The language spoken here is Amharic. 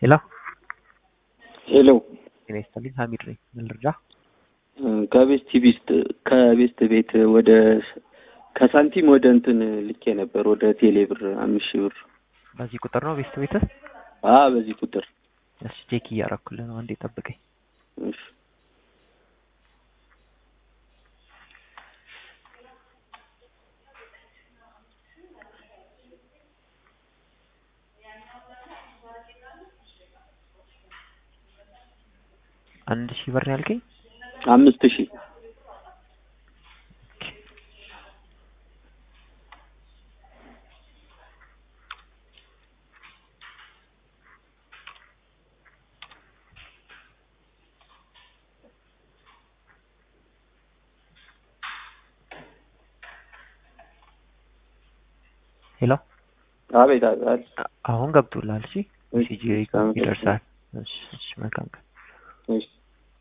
ሄሎ ሄሎ ጤና ይስጥልኝ ሀሚድ ነኝ ምን ልርዳ ከቤስት ቢስት ከቤስት ቤት ወደ ከሳንቲም ወደ እንትን ልኬ ነበር ወደ ቴሌ ብር አምስት ሺህ ብር በዚህ ቁጥር ነው ቤስት ቤትህ አ በዚህ ቁጥር እሺ ቼክ እያረኩልህ ነው አንዴ ጠብቀኝ እሺ አንድ ሺህ ብር ነው ያልከኝ አምስት ሺህ ሄሎ አቤት አቤት አሁን ገብቶልሃል እሺ ሜሴጅ ይደርሳል እሺ እሺ መልካም ቀን እሺ